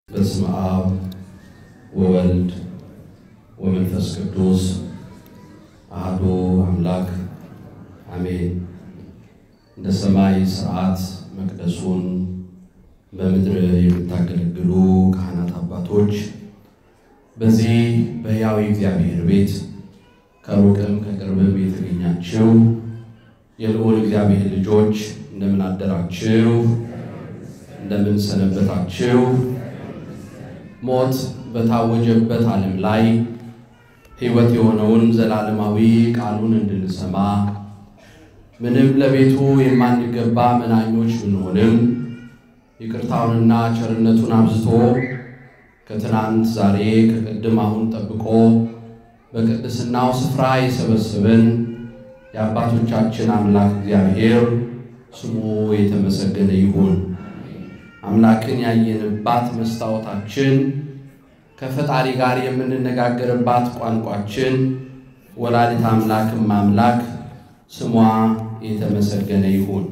በስመ አብ ወወልድ ወመንፈስ ቅዱስ አሐዱ አምላክ አሜን። እንደ ሰማይ ሥርዓት መቅደሱን በምድር የምታገለግሉ ካህናት አባቶች፣ በዚህ በሕያው እግዚአብሔር ቤት ከሩቅም ከቅርብም የተገኛችሁ የልዑል እግዚአብሔር ልጆች እንደምን አደራችሁ? እንደምን ሰነበታችሁ? ሞት በታወጀበት ዓለም ላይ ሕይወት የሆነውን ዘላለማዊ ቃሉን እንድንሰማ ምንም ለቤቱ የማንገባ መናኞች ብንሆንም ይቅርታውንና ቸርነቱን አብዝቶ ከትናንት ዛሬ ከቅድም አሁን ጠብቆ በቅድስናው ስፍራ የሰበሰበን የአባቶቻችን አምላክ እግዚአብሔር ስሙ የተመሰገነ ይሁን። አምላክን ያየንባት መስታወታችን ከፈጣሪ ጋር የምንነጋገርባት ቋንቋችን ወላዲት አምላክም አምላክ ስሟ የተመሰገነ ይሁን።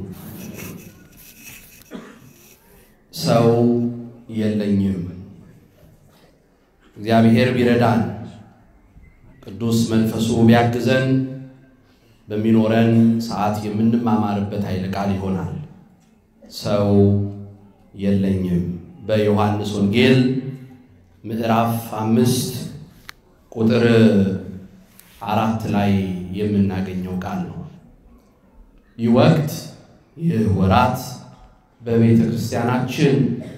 ሰው የለኝም። እግዚአብሔር ቢረዳን ቅዱስ መንፈሱ ቢያግዘን በሚኖረን ሰዓት የምንማማርበት ኃይለ ቃል ይሆናል። ሰው የለኝም በዮሐንስ ወንጌል ምዕራፍ አምስት ቁጥር አራት ላይ የምናገኘው ቃል ነው። ይህ ወቅት ይህ ወራት በቤተ ክርስቲያናችን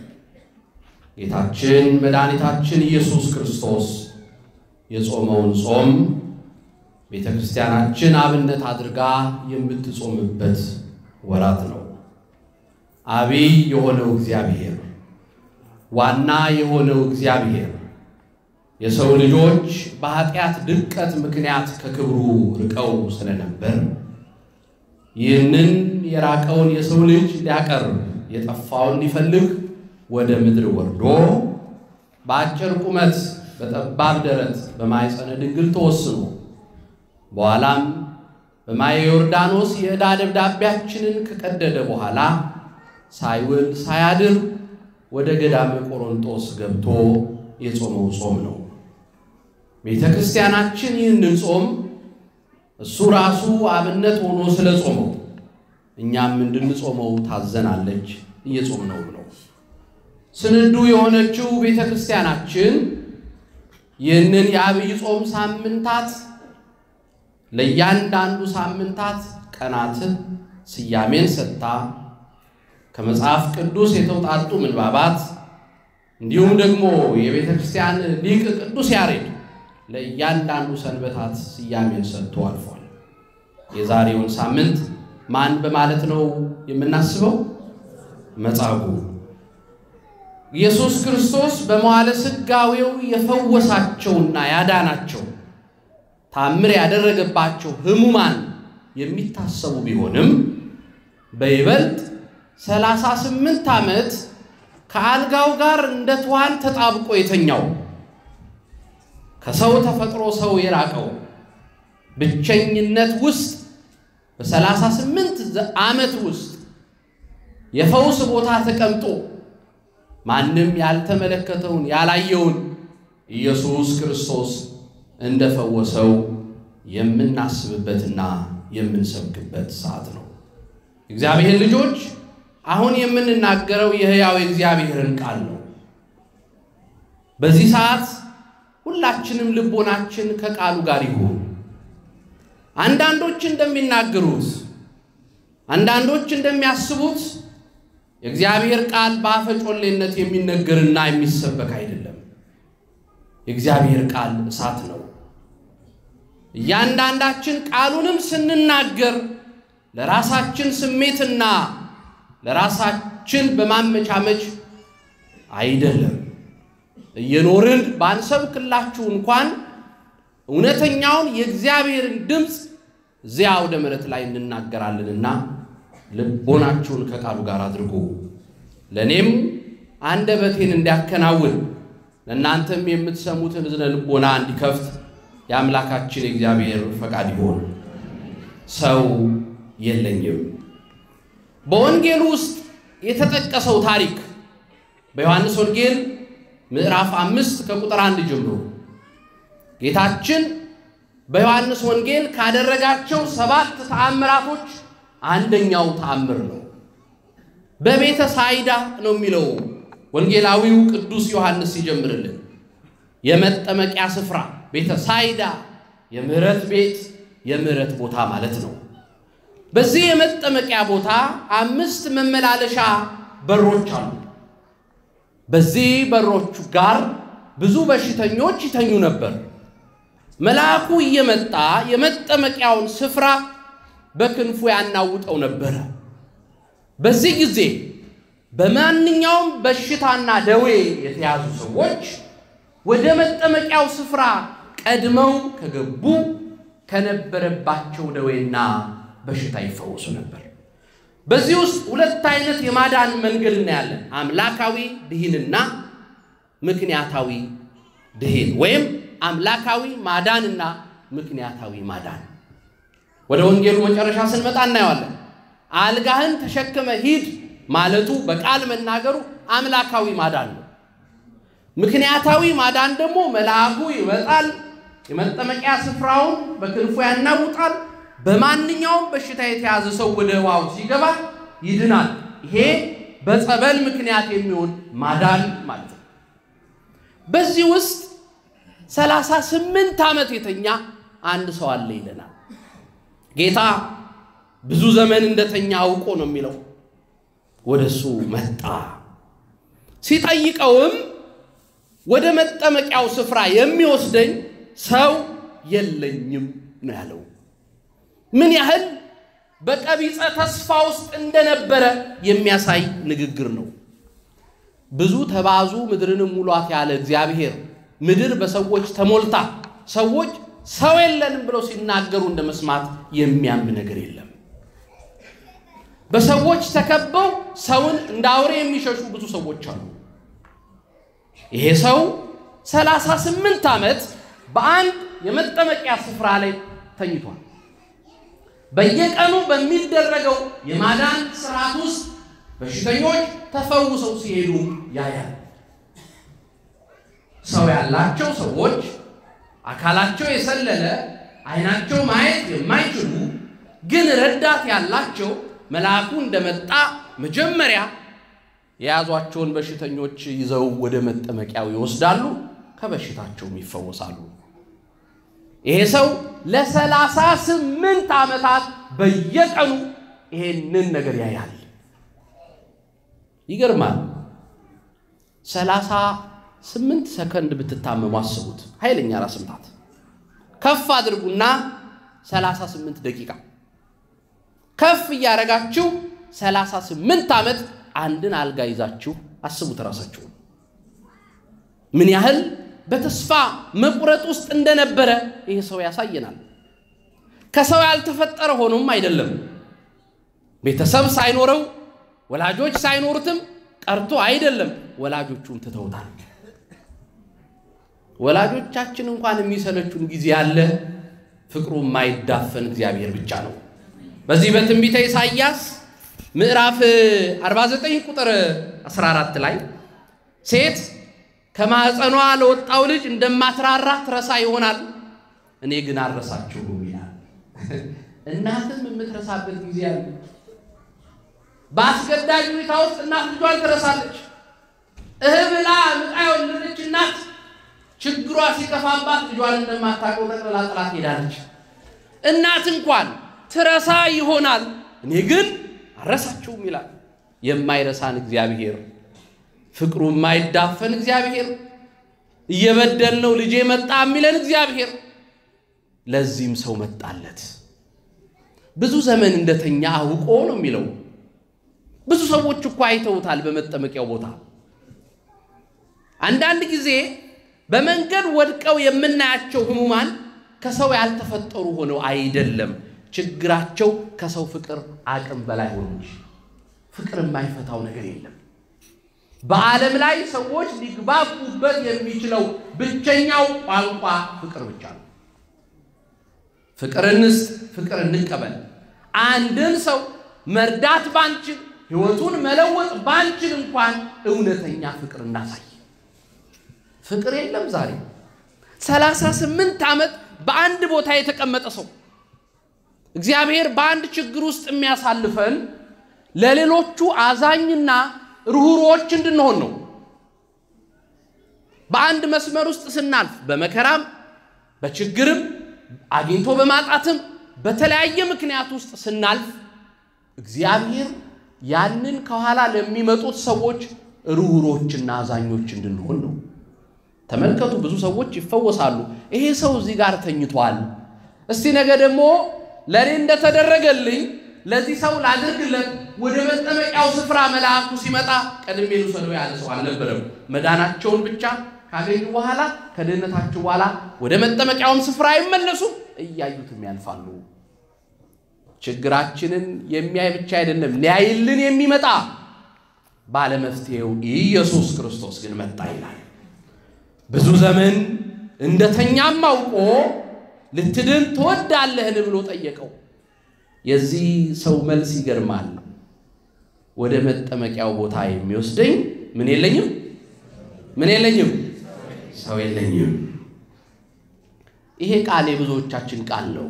ጌታችን መድኃኒታችን ኢየሱስ ክርስቶስ የጾመውን ጾም ቤተ ክርስቲያናችን አብነት አድርጋ የምትጾምበት ወራት ነው። አቢይ የሆነው እግዚአብሔር ዋና የሆነው እግዚአብሔር የሰው ልጆች በኃጢአት ድቀት ምክንያት ከክብሩ ርቀው ስለነበር ይህንን የራቀውን የሰው ልጅ ሊያቀርብ የጠፋውን ሊፈልግ ወደ ምድር ወርዶ በአጭር ቁመት በጠባብ ደረት በማኅፀነ ድንግል ተወስኖ በኋላም በማየ ዮርዳኖስ የዕዳ ደብዳቤያችንን ከቀደደ በኋላ ሳይውል ሳያድር ወደ ገዳመ ቆሮንጦስ ገብቶ የጾመው ጾም ነው። ቤተ ክርስቲያናችን ይህንን ጾም እሱ ራሱ አብነት ሆኖ ስለ ጾመው እኛም እንድንጾመው ታዘናለች፣ እየጾምነውም ነው። ስንዱ የሆነችው ቤተ ክርስቲያናችን ይህንን የአብይ ጾም ሳምንታት ለእያንዳንዱ ሳምንታት ቀናትን ስያሜን ሰጥታ ከመጽሐፍ ቅዱስ የተውጣጡ ምንባባት እንዲሁም ደግሞ የቤተ ክርስቲያን ሊቅ ቅዱስ ያሬድ ለእያንዳንዱ ሰንበታት ስያሜን ሰጥቶ አልፏል። የዛሬውን ሳምንት ማን በማለት ነው የምናስበው? መጻጉዕ ኢየሱስ ክርስቶስ በመዋዕለ ሥጋዌው የፈወሳቸውና ያዳናቸው ታምር ያደረገባቸው ሕሙማን የሚታሰቡ ቢሆንም በይበልጥ ሰላሳ ስምንት ዓመት ከአልጋው ጋር እንደ ትኋን ተጣብቆ የተኛው ከሰው ተፈጥሮ ሰው የራቀው ብቸኝነት ውስጥ በሰላሳ ስምንት ዓመት ውስጥ የፈውስ ቦታ ተቀምጦ ማንም ያልተመለከተውን ያላየውን ኢየሱስ ክርስቶስ እንደፈወሰው የምናስብበትና የምንሰብክበት ሰዓት ነው። እግዚአብሔር ልጆች አሁን የምንናገረው የሕያው እግዚአብሔርን ቃል ነው። በዚህ ሰዓት ሁላችንም ልቦናችን ከቃሉ ጋር ይሁን። አንዳንዶች እንደሚናገሩት፣ አንዳንዶች እንደሚያስቡት የእግዚአብሔር ቃል በአፈጮሌነት የሚነገርና የሚሰበክ አይደለም። የእግዚአብሔር ቃል እሳት ነው። እያንዳንዳችን ቃሉንም ስንናገር ለራሳችን ስሜትና ለራሳችን በማመቻመች አይደለም። እየኖርን ባንሰብክላችሁ እንኳን እውነተኛውን የእግዚአብሔርን ድምፅ እዚያ አውደ ምሕረት ላይ እንናገራለንና ልቦናችሁን ከቃሉ ጋር አድርጉ። ለእኔም አንደበቴን እንዲያከናውን ለእናንተም የምትሰሙትን እዝነ ልቦና እንዲከፍት የአምላካችን የእግዚአብሔር ፈቃድ ይሆን። ሰው የለኝም። በወንጌል ውስጥ የተጠቀሰው ታሪክ በዮሐንስ ወንጌል ምዕራፍ አምስት ከቁጥር አንድ ጀምሮ ጌታችን በዮሐንስ ወንጌል ካደረጋቸው ሰባት ተአምራቶች አንደኛው ተአምር ነው። በቤተ ሳይዳ ነው የሚለው ወንጌላዊው ቅዱስ ዮሐንስ ሲጀምርልን የመጠመቂያ ስፍራ ቤተ ሳይዳ የምህረት ቤት የምህረት ቦታ ማለት ነው። በዚህ የመጠመቂያ ቦታ አምስት መመላለሻ በሮች አሉ። በዚህ በሮቹ ጋር ብዙ በሽተኞች ይተኙ ነበር። መልአኩ እየመጣ የመጠመቂያውን ስፍራ በክንፉ ያናውጠው ነበረ። በዚህ ጊዜ በማንኛውም በሽታና ደዌ የተያዙ ሰዎች ወደ መጠመቂያው ስፍራ ቀድመው ከገቡ ከነበረባቸው ደዌና በሽታ ይፈወሱ ነበር። በዚህ ውስጥ ሁለት አይነት የማዳን መንገድ እናያለን። አምላካዊ ድሂንና ምክንያታዊ ድሂን ወይም አምላካዊ ማዳንና ምክንያታዊ ማዳን። ወደ ወንጌሉ መጨረሻ ስንመጣ እናየዋለን። አልጋህን ተሸክመ ሂድ ማለቱ በቃል መናገሩ አምላካዊ ማዳን ነው። ምክንያታዊ ማዳን ደግሞ መልአኩ ይመጣል፣ የመጠመቂያ ስፍራውን በክንፉ ያናውጣል። በማንኛውም በሽታ የተያዘ ሰው ወደ ውሃው ሲገባ ይድናል። ይሄ በጸበል ምክንያት የሚሆን ማዳን ማለት ነው። በዚህ ውስጥ ሰላሳ ስምንት ዓመት የተኛ አንድ ሰው አለ ይለናል። ጌታ ብዙ ዘመን እንደተኛ አውቆ ነው የሚለው። ወደ እሱ መጣ። ሲጠይቀውም ወደ መጠመቂያው ስፍራ የሚወስደኝ ሰው የለኝም ነው ያለው። ምን ያህል በቀቢጸ ተስፋ ውስጥ እንደነበረ የሚያሳይ ንግግር ነው። ብዙ ተባዙ ምድርንም ሙሏት ያለ እግዚአብሔር ምድር በሰዎች ተሞልታ ሰዎች ሰው የለንም ብለው ሲናገሩ እንደ መስማት የሚያም ነገር የለም። በሰዎች ተከበው ሰውን እንደ አውሬ የሚሸሹ ብዙ ሰዎች አሉ። ይሄ ሰው ሰላሳ ስምንት ዓመት በአንድ የመጠመቂያ ስፍራ ላይ ተኝቷል። በየቀኑ በሚደረገው የማዳን ስርዓት ውስጥ በሽተኞች ተፈውሰው ሲሄዱ ያያል። ሰው ያላቸው ሰዎች አካላቸው የሰለለ ዓይናቸው ማየት የማይችሉ ግን ረዳት ያላቸው መልአኩ እንደመጣ መጀመሪያ የያዟቸውን በሽተኞች ይዘው ወደ መጠመቂያው ይወስዳሉ፣ ከበሽታቸውም ይፈወሳሉ። ይሄ ሰው ለሰላሳ ስምንት ዓመታት በየቀኑ ይሄንን ነገር ያያል። ይገርማል። ሰላሳ ስምንት ሰከንድ ብትታመሙ አስቡት። ኃይለኛ ራስ ምታት ከፍ አድርጉና ሰላሳ ስምንት ደቂቃ ከፍ እያደረጋችሁ ሰላሳ ስምንት ዓመት አንድን አልጋ ይዛችሁ አስቡት ራሳችሁ ምን ያህል በተስፋ መቁረጥ ውስጥ እንደነበረ ይህ ሰው ያሳየናል። ከሰው ያልተፈጠረ ሆኖም አይደለም። ቤተሰብ ሳይኖረው ወላጆች ሳይኖሩትም ቀርቶ አይደለም። ወላጆቹም ትተውታል። ወላጆቻችን እንኳን የሚሰለቹን ጊዜ ያለ ፍቅሩ የማይዳፈን እግዚአብሔር ብቻ ነው። በዚህ በትንቢተ ኢሳይያስ ምዕራፍ 49 ቁጥር 14 ላይ ሴት ከማኅፀኗ ለወጣው ልጅ እንደማትራራ ትረሳ ይሆናል፣ እኔ ግን አልረሳችሁም ይላል። እናትም የምትረሳበት ጊዜ አለ። በአስገዳጅ ሁኔታ ውስጥ እናት ልጇን ትረሳለች። እህ ብላ ምጣ የወለደች እናት ችግሯ ሲከፋባት ልጇን እንደማታውቀው ጠቅልላ ጥላት ሄዳለች። እናት እንኳን ትረሳ ይሆናል፣ እኔ ግን አልረሳችሁም ይላል። የማይረሳን እግዚአብሔር ፍቅሩ የማይዳፈን እግዚአብሔር እየበደልነው ልጄ መጣ የሚለን እግዚአብሔር ለዚህም ሰው መጣለት። ብዙ ዘመን እንደተኛ አውቆ ነው የሚለው። ብዙ ሰዎች እኮ አይተውታል በመጠመቂያው ቦታ። አንዳንድ ጊዜ በመንገድ ወድቀው የምናያቸው ሕሙማን ከሰው ያልተፈጠሩ ሆነው አይደለም፣ ችግራቸው ከሰው ፍቅር አቅም በላይ ሆኖ እንጂ ፍቅር የማይፈታው ነገር የለም። በዓለም ላይ ሰዎች ሊግባቡበት የሚችለው ብቸኛው ቋንቋ ፍቅር ብቻ ነው። ፍቅር እንስጥ፣ ፍቅር እንቀበል። አንድን ሰው መርዳት ባንችል፣ ሕይወቱን መለወጥ ባንችል እንኳን እውነተኛ ፍቅር እናሳይ። ፍቅር የለም ዛሬ። ሰላሳ ስምንት ዓመት በአንድ ቦታ የተቀመጠ ሰው እግዚአብሔር በአንድ ችግር ውስጥ የሚያሳልፈን ለሌሎቹ አዛኝና ርኅሩኆች እንድንሆን ነው። በአንድ መስመር ውስጥ ስናልፍ በመከራም በችግርም አግኝቶ በማጣትም በተለያየ ምክንያት ውስጥ ስናልፍ እግዚአብሔር ያንን ከኋላ ለሚመጡት ሰዎች ርኅሩኆችና አዛኞች እንድንሆን ነው። ተመልከቱ፣ ብዙ ሰዎች ይፈወሳሉ። ይሄ ሰው እዚህ ጋር ተኝቷል፣ እስቲ ነገ ደግሞ ለእኔ እንደተደረገልኝ ለዚህ ሰው ላድርግለት። ወደ መጠመቂያው ስፍራ መልአኩ ሲመጣ ቀድሜ ልውሰደው ያለ ሰው አልነበረም። መዳናቸውን ብቻ ካገኙ በኋላ ከድህነታቸው በኋላ ወደ መጠመቂያውም ስፍራ አይመለሱም፣ እያዩትም ያልፋሉ። ችግራችንን የሚያይ ብቻ አይደለም ሊያይልን የሚመጣ ባለመፍትሄው ኢየሱስ ክርስቶስ ግን መጣ ይላል። ብዙ ዘመን እንደተኛም አውቆ ልትድን ትወዳለህን ብሎ ጠየቀው። የዚህ ሰው መልስ ይገርማል። ወደ መጠመቂያው ቦታ የሚወስደኝ ምን የለኝም፣ ምን የለኝም፣ ሰው የለኝም። ይሄ ቃል የብዙዎቻችን ቃል ነው።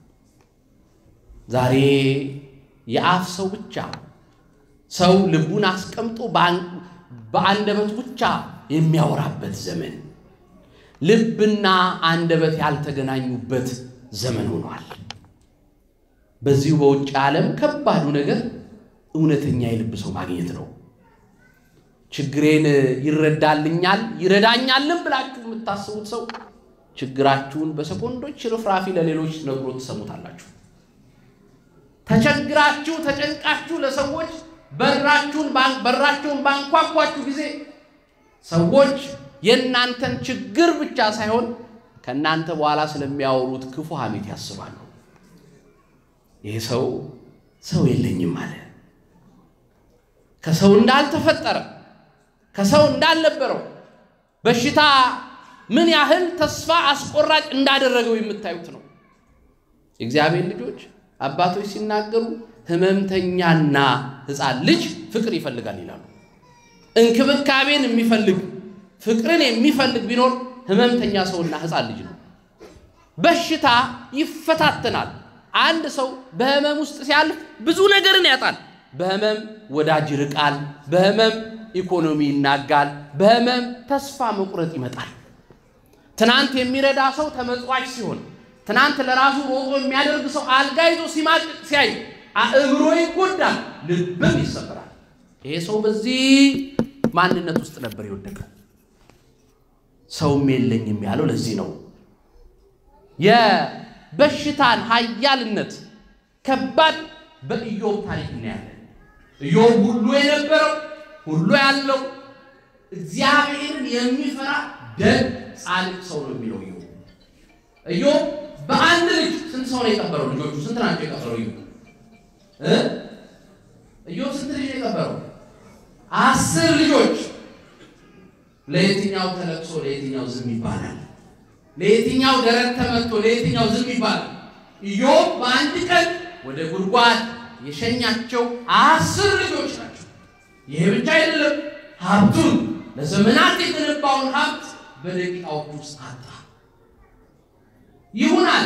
ዛሬ የአፍ ሰው ብቻ ሰው ልቡን አስቀምጦ በአንደበቱ ብቻ የሚያወራበት ዘመን፣ ልብና አንደበት ያልተገናኙበት ዘመን ሆኗል። በዚሁ በውጭ ዓለም ከባዱ ነገር እውነተኛ የልብ ሰው ማግኘት ነው። ችግሬን ይረዳልኛል ይረዳኛልም ብላችሁ የምታስቡት ሰው ችግራችሁን በሰኮንዶች ርፍራፊ ለሌሎች ነግሮ ትሰሙታላችሁ። ተቸግራችሁ ተጨንቃችሁ ለሰዎች በራችሁን በራቸውን ባንኳኳችሁ ጊዜ ሰዎች የእናንተን ችግር ብቻ ሳይሆን ከእናንተ በኋላ ስለሚያወሩት ክፉ ሐሜት ያስባሉ። ይህ ሰው ሰው የለኝም አለ። ከሰው እንዳልተፈጠረ ከሰው እንዳልነበረው በሽታ ምን ያህል ተስፋ አስቆራጭ እንዳደረገው የምታዩት ነው። የእግዚአብሔር ልጆች አባቶች ሲናገሩ ሕመምተኛና ሕፃን ልጅ ፍቅር ይፈልጋል ይላሉ። እንክብካቤን የሚፈልግ ፍቅርን የሚፈልግ ቢኖር ሕመምተኛ ሰውና ሕፃን ልጅ ነው። በሽታ ይፈታተናል። አንድ ሰው በህመም ውስጥ ሲያልፍ ብዙ ነገርን ያጣል። በህመም ወዳጅ ይርቃል። በህመም ኢኮኖሚ ይናጋል። በህመም ተስፋ መቁረጥ ይመጣል። ትናንት የሚረዳ ሰው ተመጽዋች ሲሆን፣ ትናንት ለራሱ ሮጦ የሚያደርግ ሰው አልጋ ይዞ ሲማቅቅ ሲያይ አእምሮ ይጎዳል፣ ልብም ይሰበራል። ይሄ ሰው በዚህ ማንነት ውስጥ ነበር የወደቀው። ሰውም የለኝም ያለው ለዚህ ነው። የበሽታን ኃያልነት ከባድ በኢዮብ ታሪክ እናያለን። ኢዮብ ሁሉ የነበረው ሁሉ ያለው እግዚአብሔርን የሚፈራ ደግ ጻድቅ ሰው ነው የሚለው ኢዮብ። ኢዮብ በአንድ ልጅ ስንት ሰው ነው የቀበረው? ልጆቹ ስንት ናቸው የቀበረው? ኢዮብ ኢዮብ ስንት ልጅ ነው የቀበረው? አስር ልጆች። ለየትኛው ተለቅሶ ለየትኛው ዝም ይባላል? ለየትኛው ደረት ተመቶ ለየትኛው ዝም ይባላል? ኢዮብ በአንድ ቀን ወደ ጉድጓድ የሸኛቸው አስር ልጆች ናቸው። ይሄ ብቻ አይደለም፣ ሀብቱን ለዘመናት የገነባውን ሀብት በደቂቃዎች ውስጥ አጣ። ይሁን አለ።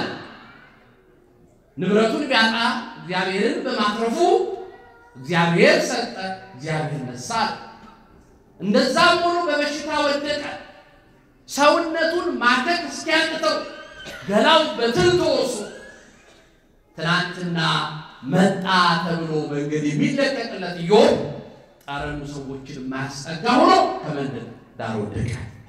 ንብረቱን ቢያጣ እግዚአብሔርን በማትረፉ እግዚአብሔር ሰጠ፣ እግዚአብሔር ነሳ። እንደዛም ሆኖ በበሽታ ወደቀ። ሰውነቱን ማከክ እስኪያቅተው ገላው በትል ተወርሶ ትናንትና መጣ ተብሎ መንገድ የሚለቀቅለት ኢዮብ ጠረኑ ሰዎችን የማያስጠጋ ሆኖ ከመንገድ ዳር ወደቀ።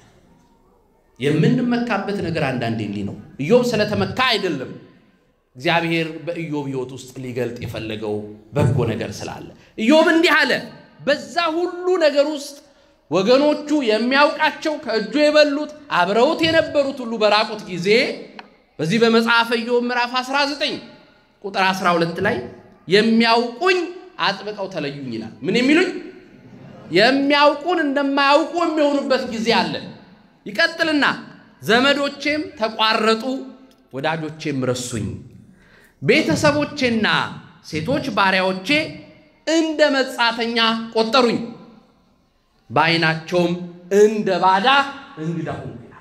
የምንመካበት ነገር አንዳንዴ እንዲህ ነው። ኢዮብ ስለተመካ አይደለም እግዚአብሔር በኢዮብ ሕይወት ውስጥ ሊገልጥ የፈለገው በጎ ነገር ስላለ። ኢዮብ እንዲህ አለ። በዛ ሁሉ ነገር ውስጥ ወገኖቹ የሚያውቃቸው ከእጁ የበሉት አብረውት የነበሩት ሁሉ በራቁት ጊዜ በዚህ በመጽሐፈ ኢዮብ ምዕራፍ 19 ቁጥር 12 ላይ የሚያውቁኝ አጥብቀው ተለዩኝ ይላል። ምን የሚሉኝ? የሚያውቁን እንደማያውቁ የሚሆኑበት ጊዜ አለ። ይቀጥልና ዘመዶቼም ተቋረጡ፣ ወዳጆቼም ረሱኝ፣ ቤተሰቦቼና ሴቶች ባሪያዎቼ እንደ መጻተኛ ቆጠሩኝ፣ በዓይናቸውም እንደ ባዳ እንግዳ ሆንኩ ይላል።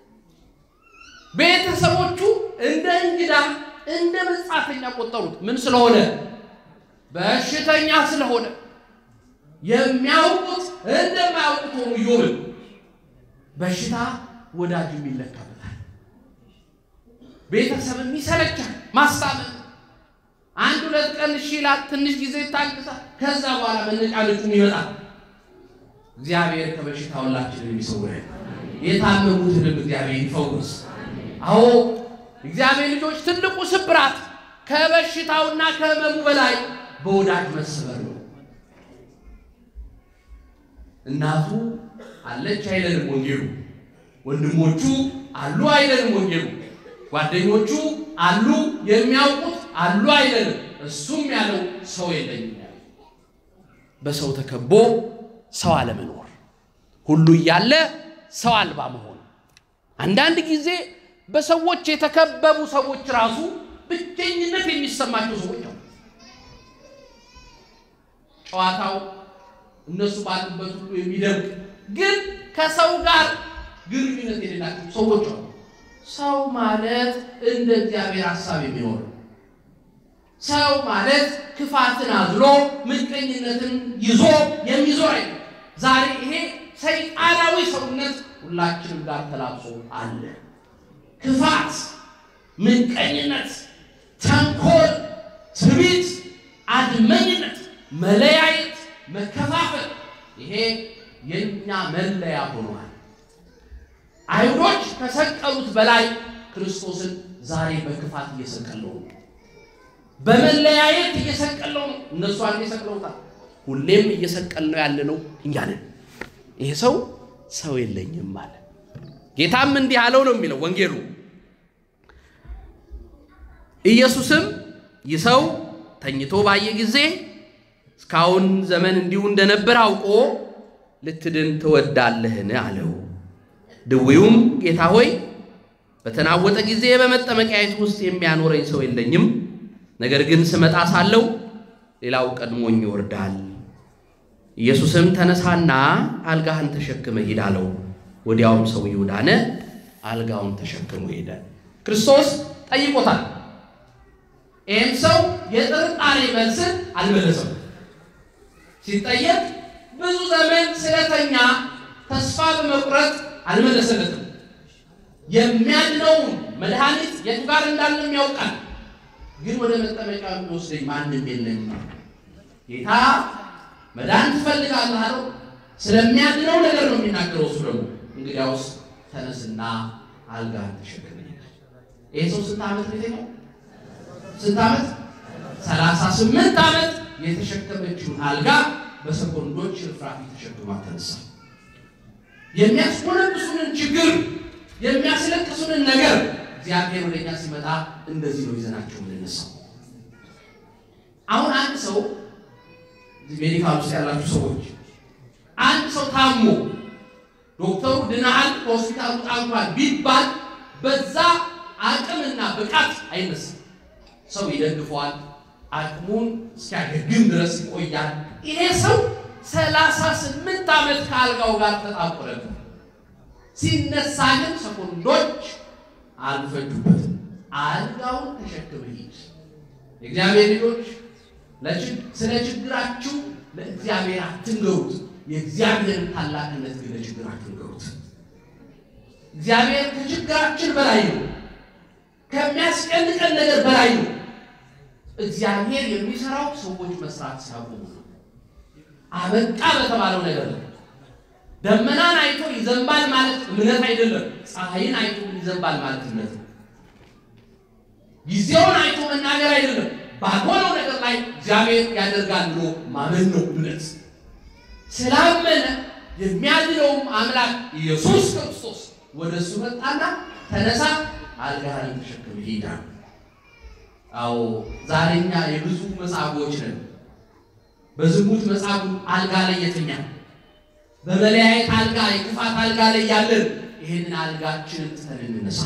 ቤተሰቦቹ እንደ እንግዳ እንደ መጻተኛ ቆጠሩት። ምን ስለሆነ? በሽተኛ ስለሆነ። የሚያውቁት እንደማያውቁት ሆኑ። ኢዮብን በሽታ ወዳጅም ይለካበታል፣ ቤተሰብም ይሰለቻል። ማስታመም አንድ ሁለት ቀን እሺ ይላል፣ ትንሽ ጊዜ ይታገሳል። ከዛ በኋላ መነጫነጩም ይመጣል። እግዚአብሔር ከበሽታ ሁላችንን የሚሰውረን የታመሙትንም እግዚአብሔር ይፈውስ። አዎ እግዚአብሔር ልጆች ትልቁ ስብራት ከበሽታውና ከሕመሙ በላይ በወዳጅ መሰበር ነው። እናቱ አለች አይለንም ወንጌሉ። ወንድሞቹ አሉ አይለንም ወንጌሉ። ጓደኞቹ አሉ የሚያውቁት አሉ አይለንም። እሱም ያለው ሰው የለኝም ያለው በሰው ተከቦ ሰው አለመኖር፣ ሁሉ እያለ ሰው አልባ መሆን። አንዳንድ ጊዜ በሰዎች የተከበቡ ሰዎች ራሱ ብቸኝነት የሚሰማቸው ሰዎች አሉ። ጨዋታው እነሱ ባሉበት ሁሉ የሚደምቅ ግን ከሰው ጋር ግንኙነት የሌላቸው ሰዎች አሉ። ሰው ማለት እንደ እግዚአብሔር ሐሳብ የሚኖር ሰው ማለት ክፋትን አዝሎ ምቀኝነትን ይዞ የሚዞር አይደለም። ዛሬ ይሄ ሰይጣናዊ ሰውነት ሁላችንም ጋር ተላብሶ አለ። ክፋት፣ ምቀኝነት፣ ተንኮል፣ ትዕቢት፣ አድመኝነት፣ መለያየት፣ መከፋፈል ይሄ የእኛ መለያ ሆኗል። አይሁዶች ከሰቀሉት በላይ ክርስቶስን ዛሬ በክፋት እየሰቀለው ነው። በመለያየት እየሰቀለው ነው። እነሱ አንዴ ሰቅለውታል። ሁሌም እየሰቀልነው ያለ ነው እኛ ነን። ይሄ ሰው ሰው የለኝም አለ። ጌታም እንዲህ አለው ነው የሚለው ወንጌሉ። ኢየሱስም ይህ ሰው ተኝቶ ባየ ጊዜ እስካሁን ዘመን እንዲሁ እንደነበር አውቆ ልትድን ትወዳለህን? አለው። ድዌውም ጌታ ሆይ በተናወጠ ጊዜ በመጠመቂያየት ውስጥ የሚያኖረኝ ሰው የለኝም፣ ነገር ግን ስመጣ ሳለው ሌላው ቀድሞኝ ይወርዳል። ኢየሱስም ተነሳና አልጋህን ተሸክመ ሂድ አለው። ወዲያውም ሰውየው ዳነ፣ አልጋውን ተሸክሞ ሄደ። ክርስቶስ ጠይቆታል። ይህም ሰው የጥርጣሬ መልስን አልመለሰም። ሲጠየቅ ብዙ ዘመን ስለተኛ ተስፋ በመቁረጥ አልመለሰለትም። የሚያድነውን መድኃኒት የቱ ጋር እንዳለም ያውቃል። ግን ወደ መጠመቂያ የሚወስደኝ ማንም የለም። ጌታ መዳን ትፈልጋለህ አለው። ስለሚያድነው ነገር ነው የሚናገረው። እሱ ደግሞ እንግዲያውስ ተነስና አልጋህን ተሸክም። ይህ ሰው ስንት ዓመት ነው የተኛው? ስንት ዓመት? ሰላሳ ስምንት ዓመት የተሸከመችውን አልጋ በሰኮንዶች ርፍራፊ ተሸክማ ተነሳ። የሚያስኮነብሱንን ችግር የሚያስለቅሱንን ነገር እግዚአብሔር ወደኛ ሲመጣ እንደዚህ ነው ይዘናቸው የምንነሳው። አሁን አንድ ሰው ሜዲካል ውስጥ ያላችሁ ሰዎች አንድ ሰው ታሞ ዶክተሩ ድናሃል ከሆስፒታል ውጣ እንኳን ቢባል በዛ አቅምና ብቃት አይነሳም። ሰው ይደግፈዋል። አቅሙን እስኪያገግም ድረስ ይቆያል። ይሄ ሰው ሰላሳ ስምንት ዓመት ከአልጋው ጋር ተጣቆረ። ሲነሳ ግን ሰኮንዶች አልፈጁበትም። አልጋውን ተሸክመ ሂድ። የእግዚአብሔር ልጆች ስለ ችግራችሁ ለእግዚአብሔር አትንገሩት። የእግዚአብሔርን ታላቅነት ግን ለችግራችሁ ንገሩት። እግዚአብሔር ከችግራችን በላይ ነው። ከሚያስጨንቀን ነገር በላይ ነው። እግዚአብሔር የሚሰራው ሰዎች መስራት ሲያቆሙ ነው። አበቃ በተባለው ነገር ነው። ደመናን አይቶ ይዘንባል ማለት እምነት አይደለም። ፀሐይን አይቶ ይዘንባል ማለት እምነት ነው። ጊዜውን አይቶ መናገር አይደለም። ባልሆነው ነገር ላይ እግዚአብሔር ያደርጋል ብሎ ማመን ነው እምነት። ስላመነ የሚያድነውም አምላክ ኢየሱስ ክርስቶስ ወደ እሱ መጣና ተነሳ፣ አልጋህን ተሸክም ሂድ። አዎ ዛሬኛ የብዙ መጻጉዎች ነን። በዝሙት መጻጉ አልጋ ላይ የተኛ በመለያየት አልጋ የክፋት አልጋ ላይ ያለን ይህንን አልጋችንን ትተን እንነሳ።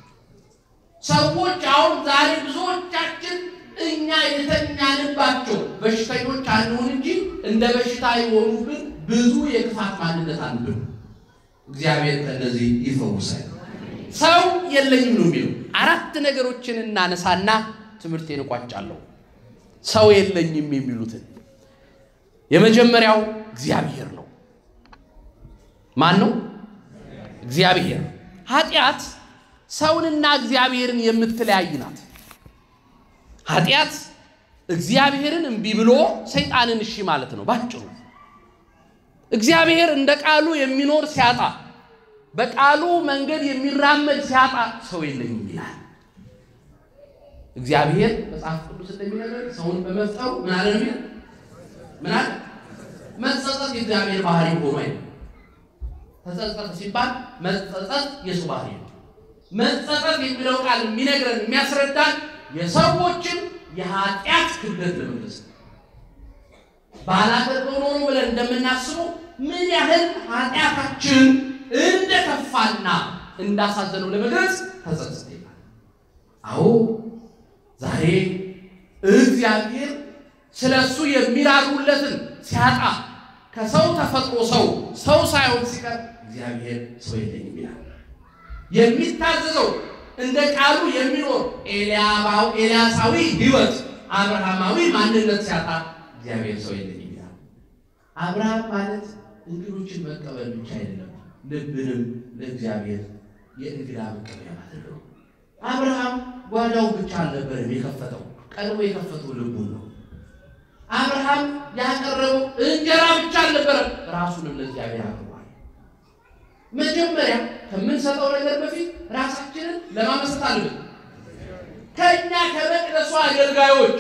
ሰዎች አሁን ዛሬ ብዙዎቻችን እኛ የተኛንባቸው በሽተኞች አንሆን እንጂ እንደ በሽታ የሆኑብን ብዙ የክፋት ማንነት አሉብን። እግዚአብሔር ከእነዚህ ይፈውሳል። ሰው የለኝም ነው የሚለው። አራት ነገሮችን እናነሳና ትምህርቴን እቋጫለሁ። ሰው የለኝም የሚሉትን የመጀመሪያው እግዚአብሔር ነው። ማን ነው? እግዚአብሔር። ኃጢአት ሰውንና እግዚአብሔርን የምትለያይ ናት። ኃጢአት እግዚአብሔርን እምቢ ብሎ ሰይጣንን እሺ ማለት ነው ባጭሩ። እግዚአብሔር እንደ ቃሉ የሚኖር ሲያጣ፣ በቃሉ መንገድ የሚራመድ ሲያጣ ሰው የለኝም ይላል። እግዚአብሔር መጽሐፍ ቅዱስ እንደሚነግረን ሰውን በመፍጠሩ ምን አለ ነው ምን አለ? መጸጸት የእግዚአብሔር ባህሪ ሆኖ አይደለም። ተጸጸተ ሲባል መጸጸት የሱ ባህሪ ነው። መጸጸት የሚለው ቃል የሚነግረን የሚያስረዳን የሰዎችን የኃጢአት ክብደት ለመግለጽ ነው። ባላደርገው ኖሮ ብለን እንደምናስበው ምን ያህል ኃጢአታችን እንደከፋና እንዳሳዘነው ለመግለጽ ተጸጸተ ይላል። አዎ ዛሬ እግዚአብሔር ስለ እሱ የሚራሩለትን ሲያጣ ከሰው ተፈጥሮ ሰው ሰው ሳይሆን ሲቀር እግዚአብሔር ሰው የለኝም ይላል። የሚታዘዘው እንደ ቃሉ የሚኖር ኤልያባው ኤልያሳዊ ሕይወት አብርሃማዊ ማንነት ሲያጣ እግዚአብሔር ሰው የለኝም ይላል። አብርሃም ማለት እንግዶችን መቀበል ብቻ አይደለም፣ ልብንም ለእግዚአብሔር የእንግዳ መቀበያ ማለት ነው። አብርሃም ጓዳው ብቻ አልነበረም የከፈተው፣ ቀድሞ የከፈተው ልቡን ነው። አብርሃም ያቀረበው እንጀራ ብቻ አልነበረም፣ ራሱንም ለእግዚአብሔር አቅርቧል። መጀመሪያ ከምንሰጠው ነገር በፊት ራሳችንን ለማመስጠት አለብን። ከእኛ ከመቅደሱ አገልጋዮች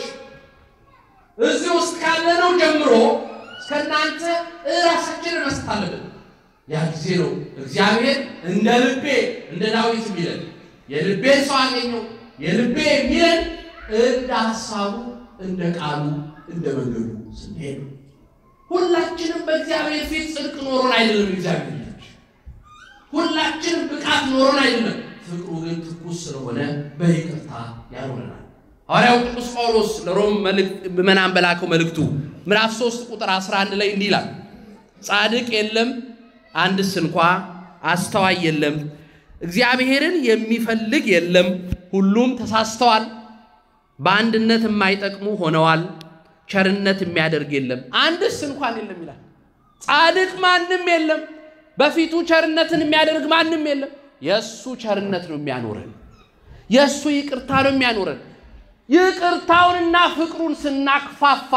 እዚህ ውስጥ ካለነው ጀምሮ እስከናንተ ራሳችንን መስጠት አለብን። ያ ጊዜ ነው እግዚአብሔር እንደ ልቤ እንደ ዳዊት የሚለን የልቤን ሰው አገኘው የልቤ የሚለን እንደ ሀሳቡ እንደ ቃሉ እንደ መንገዱ ስንሄድ ሁላችንም በእግዚአብሔር ፊት ጽድቅ ኖሮን አይደለም። እግዚአብሔር ልጆች ሁላችንም ብቃት ኖሮን አይደለም። ፍቅሩ ግን ትኩስ ስለሆነ በይቅርታ ያኖረናል። ሐዋርያው ቅዱስ ጳውሎስ ለሮም ምዕመናን በላከው መልእክቱ ምዕራፍ 3 ቁጥር 11 ላይ እንዲህ ይላል፣ ጻድቅ የለም አንድስ እንኳ፣ አስተዋይ የለም፣ እግዚአብሔርን የሚፈልግ የለም፣ ሁሉም ተሳስተዋል፣ በአንድነት የማይጠቅሙ ሆነዋል፣ ቸርነት የሚያደርግ የለም፣ አንድስ እንኳን የለም ይላል። ጻድቅ ማንም የለም፣ በፊቱ ቸርነትን የሚያደርግ ማንም የለም። የእሱ ቸርነት ነው የሚያኖረን፣ የእሱ ይቅርታ ነው የሚያኖረን። ይቅርታውንና ፍቅሩን ስናክፋፋ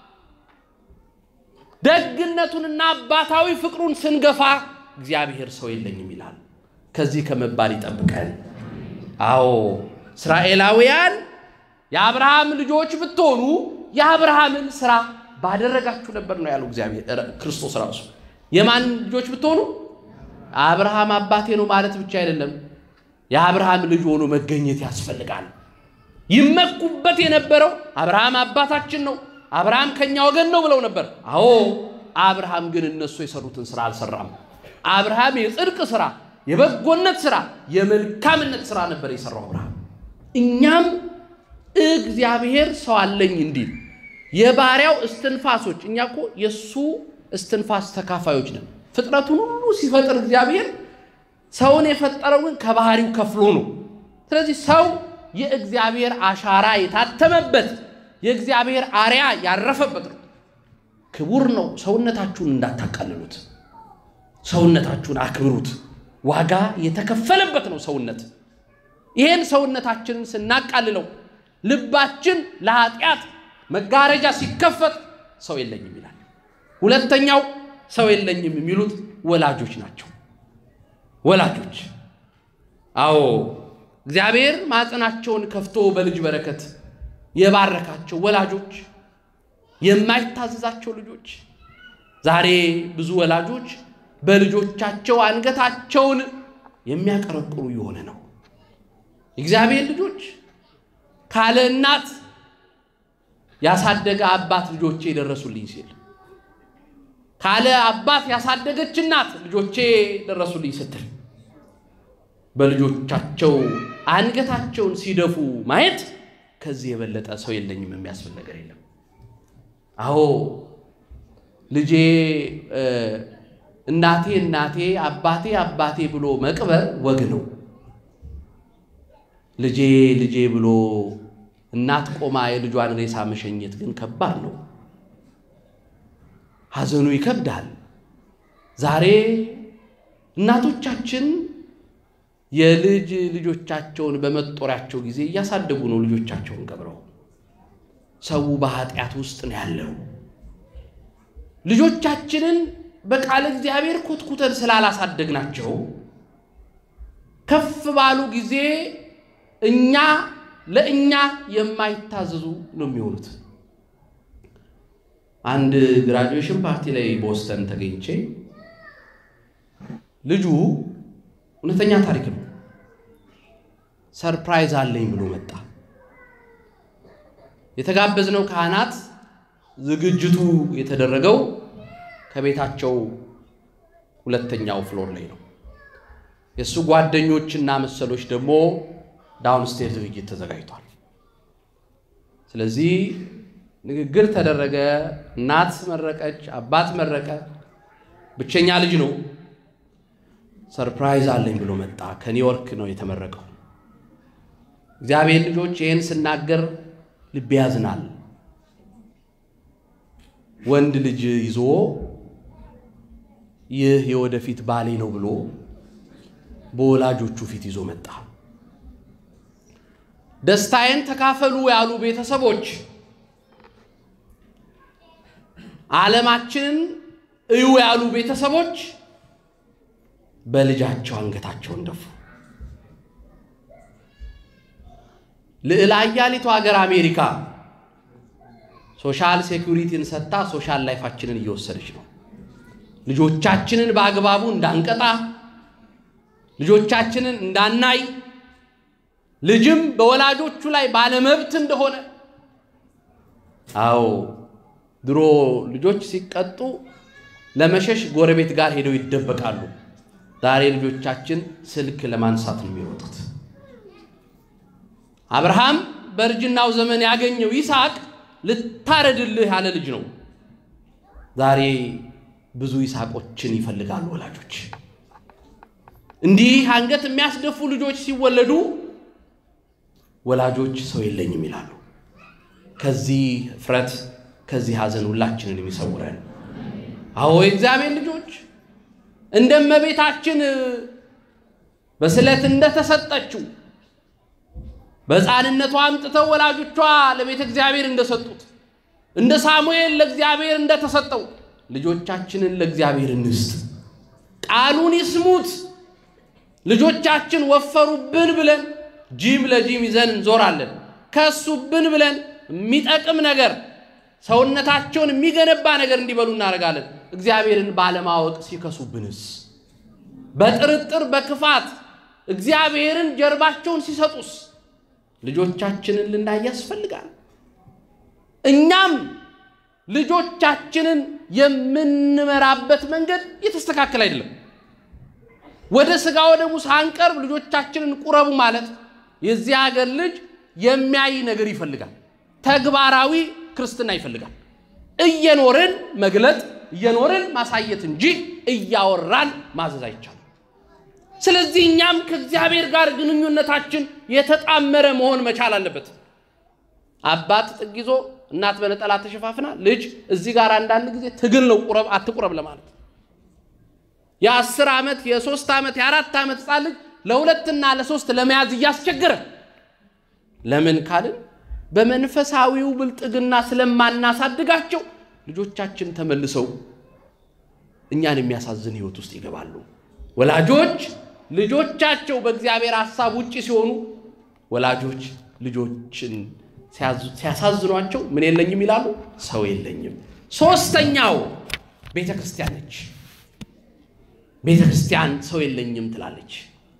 ደግነቱንና አባታዊ ፍቅሩን ስንገፋ እግዚአብሔር ሰው የለኝም ይላል። ከዚህ ከመባል ይጠብቀን። አዎ እስራኤላውያን የአብርሃም ልጆች ብትሆኑ የአብርሃምን ስራ ባደረጋችሁ ነበር ነው ያለው እግዚአብሔር ክርስቶስ ራሱ። የማን ልጆች ብትሆኑ? አብርሃም አባቴ ነው ማለት ብቻ አይደለም፣ የአብርሃም ልጅ ሆኖ መገኘት ያስፈልጋል። ይመኩበት የነበረው አብርሃም አባታችን ነው፣ አብርሃም ከኛ ወገን ነው ብለው ነበር። አዎ አብርሃም ግን እነሱ የሰሩትን ስራ አልሰራም። አብርሃም የጽድቅ ስራ፣ የበጎነት ስራ፣ የመልካምነት ስራ ነበር የሰራው አብርሃም። እኛም እግዚአብሔር ሰው አለኝ እንዲል የባሪያው እስትንፋሶች፣ እኛ እኮ የእሱ እስትንፋስ ተካፋዮች ነን። ፍጥረቱን ሁሉ ሲፈጥር እግዚአብሔር ሰውን የፈጠረው ግን ከባህሪው ከፍሎ ነው። ስለዚህ ሰው የእግዚአብሔር አሻራ የታተመበት የእግዚአብሔር አርያ ያረፈበት ነው። ክቡር ነው። ሰውነታችሁን እንዳታቃልሉት፣ ሰውነታችሁን አክብሩት። ዋጋ የተከፈለበት ነው ሰውነት። ይህን ሰውነታችንን ስናቃልለው ልባችን ለኃጢአት መጋረጃ ሲከፈት ሰው የለኝም ይላል። ሁለተኛው ሰው የለኝም የሚሉት ወላጆች ናቸው። ወላጆች አዎ እግዚአብሔር ማዕፀናቸውን ከፍቶ በልጅ በረከት የባረካቸው ወላጆች፣ የማይታዘዛቸው ልጆች። ዛሬ ብዙ ወላጆች በልጆቻቸው አንገታቸውን የሚያቀረቅሩ የሆነ ነው። እግዚአብሔር ልጆች ካለ እናት ያሳደገ አባት ልጆቼ ደረሱልኝ ሲል፣ ካለ አባት ያሳደገች እናት ልጆቼ ደረሱልኝ ስትል በልጆቻቸው አንገታቸውን ሲደፉ ማየት ከዚህ የበለጠ ሰው የለኝም የሚያስብል ነገር የለም። አዎ ልጄ እናቴ እናቴ አባቴ አባቴ ብሎ መቅበር ወግ ነው። ልጄ ልጄ ብሎ እናት ቆማ የልጇን ሬሳ መሸኘት ግን ከባድ ነው። ሐዘኑ ይከብዳል። ዛሬ እናቶቻችን የልጅ ልጆቻቸውን በመጦሪያቸው ጊዜ እያሳደጉ ነው ልጆቻቸውን ቀብረው። ሰው በኃጢአት ውስጥ ነው ያለው። ልጆቻችንን በቃለ እግዚአብሔር ኮትኩተን ስላላሳደግናቸው ከፍ ባሉ ጊዜ እኛ ለእኛ የማይታዘዙ ነው የሚሆኑት። አንድ ግራጁዌሽን ፓርቲ ላይ ቦስተን ተገኝቼ ልጁ እውነተኛ ታሪክ ነው። ሰርፕራይዝ አለኝ ብሎ መጣ። የተጋበዝነው ካህናት ዝግጅቱ የተደረገው ከቤታቸው ሁለተኛው ፍሎር ላይ ነው። የእሱ ጓደኞችና መሰሎች ደግሞ ዳውንስቴር ዝግጅት ተዘጋጅቷል። ስለዚህ ንግግር ተደረገ። እናት መረቀች፣ አባት መረቀ። ብቸኛ ልጅ ነው። ሰርፕራይዝ አለኝ ብሎ መጣ። ከኒውዮርክ ነው የተመረቀው። እግዚአብሔር ልጆች ይህን ስናገር ልብ ያዝናል። ወንድ ልጅ ይዞ ይህ የወደፊት ባሌ ነው ብሎ በወላጆቹ ፊት ይዞ መጣ። ደስታዬን ተካፈሉ ያሉ ቤተሰቦች ዓለማችንን እዩ ያሉ ቤተሰቦች በልጃቸው አንገታቸውን ደፉ። ልዕለ ኃያሊቱ ሀገር አሜሪካ ሶሻል ሴኩሪቲን ሰጥታ ሶሻል ላይፋችንን እየወሰደች ነው። ልጆቻችንን በአግባቡ እንዳንቀጣ፣ ልጆቻችንን እንዳናይ፣ ልጅም በወላጆቹ ላይ ባለመብት እንደሆነ አዎ ድሮ ልጆች ሲቀጡ ለመሸሽ ጎረቤት ጋር ሄደው ይደበቃሉ። ዛሬ ልጆቻችን ስልክ ለማንሳት ነው የሚሮጡት። አብርሃም በእርጅናው ዘመን ያገኘው ይስሐቅ ልታረድልህ ያለ ልጅ ነው። ዛሬ ብዙ ይስሐቆችን ይፈልጋሉ ወላጆች። እንዲህ አንገት የሚያስደፉ ልጆች ሲወለዱ ወላጆች ሰው የለኝም ይላሉ። ከዚህ እፍረት ከዚህ ሐዘን ሁላችንን የሚሰውረን። አዎ የእግዚአብሔር ልጆች እንደ እመቤታችን በስለት እንደተሰጠችው በሕፃንነቷ አምጥተው ወላጆቿ ለቤተ እግዚአብሔር እንደሰጡት እንደ ሳሙኤል ለእግዚአብሔር እንደተሰጠው ልጆቻችንን ለእግዚአብሔር እንስጥ። ቃሉን ይስሙት። ልጆቻችን ወፈሩብን ብለን ጂም ለጂም ይዘን እንዞራለን። ከሱብን ብለን የሚጠቅም ነገር ሰውነታቸውን የሚገነባ ነገር እንዲበሉ እናደርጋለን። እግዚአብሔርን ባለማወቅ ሲከሱብንስ? በጥርጥር በክፋት እግዚአብሔርን ጀርባቸውን ሲሰጡስ? ልጆቻችንን ልናይ ያስፈልጋል። እኛም ልጆቻችንን የምንመራበት መንገድ የተስተካከለ አይደለም። ወደ ሥጋ ወደሙ ሳንቀርብ ልጆቻችንን ቁረቡ ማለት የዚህ ሀገር ልጅ የሚያይ ነገር ይፈልጋል። ተግባራዊ ክርስትና ይፈልጋል። እየኖርን መግለጥ እየኖርን ማሳየት እንጂ እያወራን ማዘዝ አይቻልም። ስለዚህ እኛም ከእግዚአብሔር ጋር ግንኙነታችን የተጣመረ መሆን መቻል አለበት። አባት ጥግ ይዞ እናት በነጠላ ተሸፋፍና ልጅ እዚህ ጋር አንዳንድ ጊዜ ትግል ነው ቁረብ አትቁረብ ለማለት የአስር ዓመት የሶስት ዓመት የአራት ዓመት ሕፃን ልጅ ለሁለትና ለሶስት ለመያዝ እያስቸገረ ለምን ካልን በመንፈሳዊው ብልጥግና ስለማናሳድጋቸው ልጆቻችን ተመልሰው እኛን የሚያሳዝን ሕይወት ውስጥ ይገባሉ። ወላጆች ልጆቻቸው በእግዚአብሔር ሐሳብ ውጭ ሲሆኑ ወላጆች ልጆችን ሲያሳዝኗቸው ምን የለኝም ይላሉ፣ ሰው የለኝም። ሶስተኛው ቤተ ክርስቲያን ነች። ቤተ ክርስቲያን ሰው የለኝም ትላለች።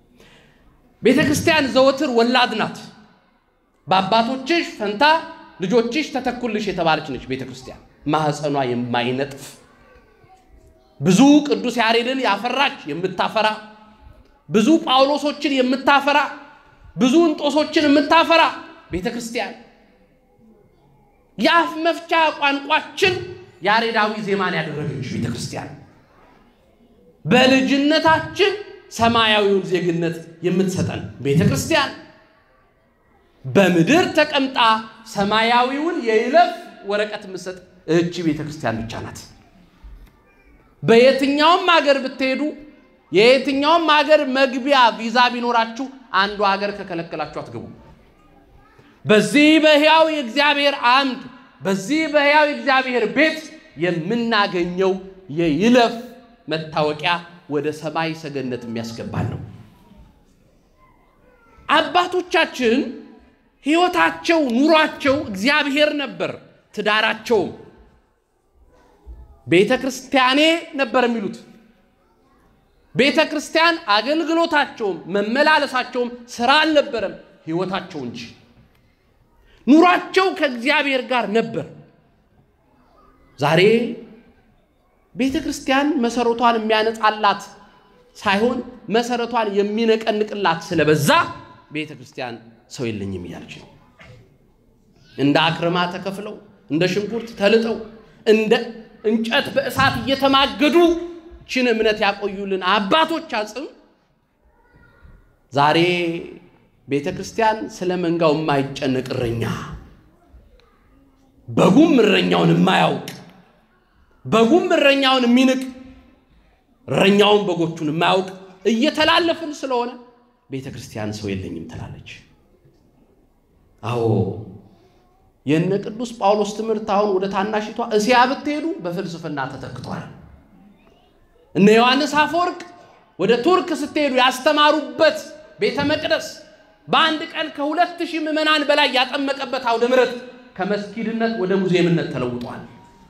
ቤተ ክርስቲያን ዘወትር ወላድ ናት። በአባቶችሽ ፈንታ ልጆችሽ ተተኩልሽ የተባለች ነች ቤተ ክርስቲያን። ማኅፀኗ የማይነጥፍ ብዙ ቅዱስ ያሬድን ያፈራች የምታፈራ ብዙ ጳውሎሶችን የምታፈራ ብዙ እንጦሶችን የምታፈራ ቤተ ክርስቲያን የአፍ መፍቻ ቋንቋችን ያሬዳዊ ዜማን ያደረገች ቤተ ክርስቲያን በልጅነታችን ሰማያዊውን ዜግነት የምትሰጠን ቤተ ክርስቲያን በምድር ተቀምጣ ሰማያዊውን የይለፍ ወረቀት የምትሰጥ እህቺ ቤተ ክርስቲያን ብቻ ናት። በየትኛውም ሀገር ብትሄዱ የየትኛውም ሀገር መግቢያ ቪዛ ቢኖራችሁ አንዱ ሀገር ከከለከላችሁ አትገቡ። በዚህ በሕያው የእግዚአብሔር አምድ በዚህ በሕያው የእግዚአብሔር ቤት የምናገኘው የይለፍ መታወቂያ ወደ ሰማይ ሰገነት የሚያስገባን ነው። አባቶቻችን ሕይወታቸው፣ ኑሯቸው እግዚአብሔር ነበር። ትዳራቸውም ቤተ ክርስቲያኔ ነበር የሚሉት። ቤተ ክርስቲያን አገልግሎታቸውም መመላለሳቸውም ስራ አልነበረም፣ ሕይወታቸው እንጂ ኑሯቸው ከእግዚአብሔር ጋር ነበር። ዛሬ ቤተ ክርስቲያን መሰረቷን የሚያነጻላት ሳይሆን መሰረቷን የሚነቀንቅላት ስለበዛ ቤተ ክርስቲያን ሰው የለኝም እያለች ነው። እንደ አክርማ ተከፍለው እንደ ሽንኩርት ተልጠው እንደ እንጨት በእሳት እየተማገዱ ችን እምነት ያቆዩልን አባቶች አጽም ዛሬ ቤተ ክርስቲያን ስለ መንጋው የማይጨነቅ እረኛ፣ በጉም እረኛውን የማያውቅ በጉም እረኛውን የሚንቅ እረኛውን በጎቹን የማያውቅ እየተላለፍን ስለሆነ ቤተ ክርስቲያን ሰው የለኝም ትላለች። አዎ የነ ቅዱስ ጳውሎስ ትምህርት አሁን ወደ ታናሽቷ እስያ ብትሄዱ በፍልስፍና ተተክቷል። እነ ዮሐንስ አፈወርቅ ወደ ቱርክ ስትሄዱ ያስተማሩበት ቤተ መቅደስ በአንድ ቀን ከሁለት ሺህ ምዕመናን በላይ ያጠመቀበት አውደ ምሕረት ከመስጊድነት ወደ ሙዚየምነት ተለውጧል።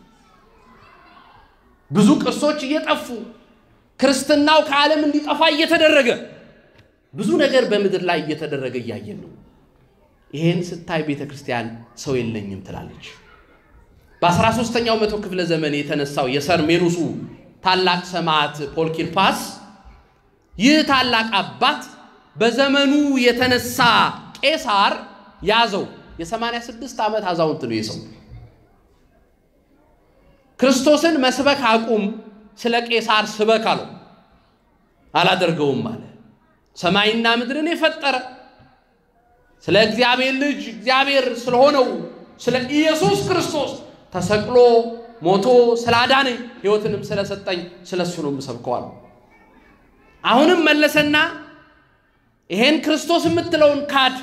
ብዙ ቅርሶች እየጠፉ ክርስትናው ከዓለም እንዲጠፋ እየተደረገ ብዙ ነገር በምድር ላይ እየተደረገ እያየን ነው። ይሄን ስታይ ቤተ ክርስቲያን ሰው የለኝም ትላለች። በአስራ ሦስተኛው መቶ ክፍለ ዘመን የተነሳው የሰርሜኑሱ ታላቅ ሰማዕት ፖልኪርፓስ ይህ ታላቅ አባት በዘመኑ የተነሳ ቄሳር ያዘው። የ86 ዓመት አዛውንት ነው የሰው ክርስቶስን መስበክ አቁም፣ ስለ ቄሳር ስበክ አለው። አላደርገውም አለ። ሰማይና ምድርን የፈጠረ ስለ እግዚአብሔር ልጅ እግዚአብሔር ስለሆነው ስለ ኢየሱስ ክርስቶስ ተሰቅሎ ሞቶ ስላዳነኝ ሕይወትንም ስለሰጠኝ ስለ እሱ ነው የምሰብከዋል። አሁንም መለሰና ይሄን ክርስቶስ የምትለውን ካድ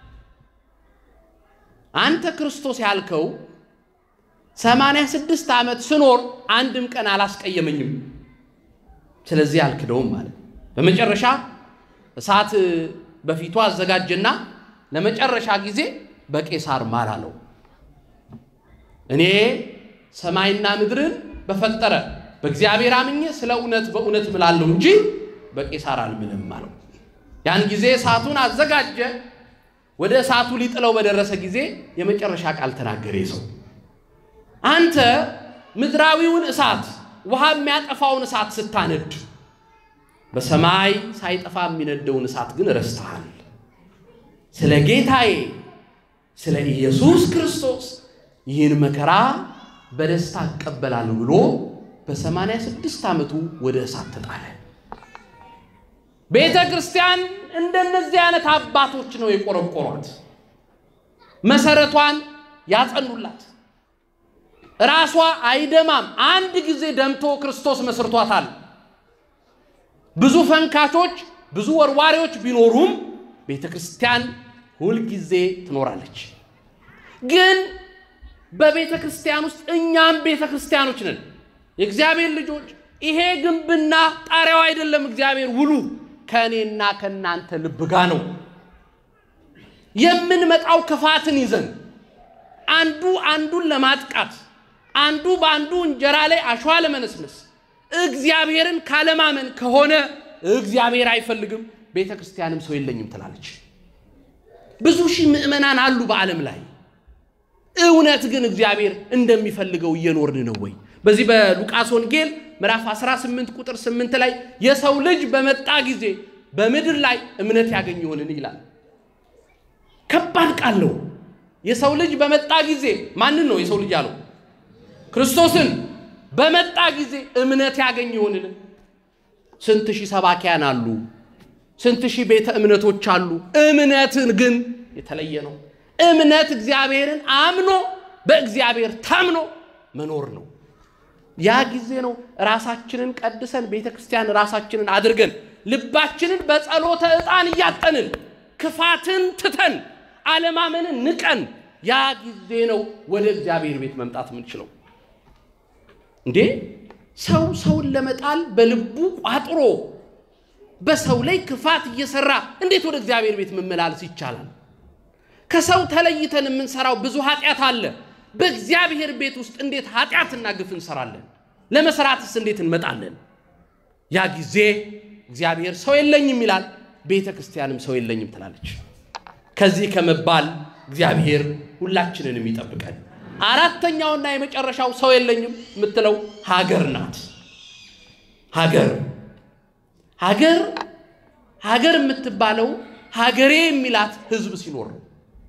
አንተ ክርስቶስ ያልከው ሰማንያ ስድስት ዓመት ስኖር አንድም ቀን አላስቀየመኝም። ስለዚህ አልክደውም ማለት በመጨረሻ እሳት በፊቱ አዘጋጀና ለመጨረሻ ጊዜ በቄሳር ማል አለው። እኔ ሰማይና ምድርን በፈጠረ በእግዚአብሔር አምኜ ስለ እውነት በእውነት ምላለሁ እንጂ በቄሳር አልምልም አለው። ያን ጊዜ እሳቱን አዘጋጀ። ወደ እሳቱ ሊጥለው በደረሰ ጊዜ የመጨረሻ ቃል ተናገረ። ሰው አንተ ምድራዊውን እሳት ውሃ የሚያጠፋውን እሳት ስታነድ በሰማይ ሳይጠፋ የሚነደውን እሳት ግን ረስተሃል። ስለ ጌታዬ ስለ ኢየሱስ ክርስቶስ ይህን መከራ በደስታ እቀበላለሁ ብሎ በሰማንያ ስድስት ዓመቱ ወደ እሳት ተጣለ። ቤተ ክርስቲያን እንደነዚህ አይነት አባቶች ነው የቆረቆሯት፣ መሰረቷን ያጸኑላት። ራሷ አይደማም። አንድ ጊዜ ደምቶ ክርስቶስ መስርቷታል። ብዙ ፈንካቾች፣ ብዙ ወርዋሪዎች ቢኖሩም ቤተ ክርስቲያን ሁልጊዜ ትኖራለች። ግን በቤተ ክርስቲያን ውስጥ እኛም ቤተ ክርስቲያኖች ነን፣ የእግዚአብሔር ልጆች። ይሄ ግንብና ጣሪያው አይደለም እግዚአብሔር ውሉ ከእኔና ከእናንተ ልብ ጋ ነው። የምንመጣው ክፋትን ይዘን አንዱ አንዱን ለማጥቃት አንዱ በአንዱ እንጀራ ላይ አሸዋ ለመነስነስ እግዚአብሔርን ካለማመን ከሆነ እግዚአብሔር አይፈልግም። ቤተ ክርስቲያንም ሰው የለኝም ትላለች። ብዙ ሺህ ምዕመናን አሉ በዓለም ላይ። እውነት ግን እግዚአብሔር እንደሚፈልገው እየኖርን ነው ወይ? በዚህ በሉቃስ ወንጌል ምዕራፍ 18 ቁጥር 8 ላይ የሰው ልጅ በመጣ ጊዜ በምድር ላይ እምነት ያገኝ ይሆንን ይላል። ከባድ ቃል ነው። የሰው ልጅ በመጣ ጊዜ ማንን ነው የሰው ልጅ ያለው? ክርስቶስን በመጣ ጊዜ እምነት ያገኝ ይሆንን? ስንት ሺህ ሰባኪያን አሉ፣ ስንት ሺህ ቤተ እምነቶች አሉ። እምነትን ግን የተለየ ነው። እምነት እግዚአብሔርን አምኖ በእግዚአብሔር ታምኖ መኖር ነው። ያ ጊዜ ነው ራሳችንን ቀድሰን ቤተ ክርስቲያን ራሳችንን አድርገን ልባችንን በጸሎተ ዕጣን እያጠንን ክፋትን ትተን አለማመንን ንቀን ያ ጊዜ ነው ወደ እግዚአብሔር ቤት መምጣት የምንችለው። እንዴ ሰው ሰውን ለመጣል በልቡ ቋጥሮ በሰው ላይ ክፋት እየሰራ እንዴት ወደ እግዚአብሔር ቤት መመላለስ ይቻላል? ከሰው ተለይተን የምንሰራው ብዙ ኃጢአት አለ። በእግዚአብሔር ቤት ውስጥ እንዴት ኃጢአትና ግፍ እንሰራለን? ለመስራትስ እንዴት እንመጣለን? ያ ጊዜ እግዚአብሔር ሰው የለኝም ይላል፣ ቤተ ክርስቲያንም ሰው የለኝም ትላለች። ከዚህ ከመባል እግዚአብሔር ሁላችንንም ይጠብቀን። አራተኛውና የመጨረሻው ሰው የለኝም የምትለው ሀገር ናት። ሀገር ሀገር ሀገር የምትባለው ሀገሬ የሚላት ሕዝብ ሲኖር ነው።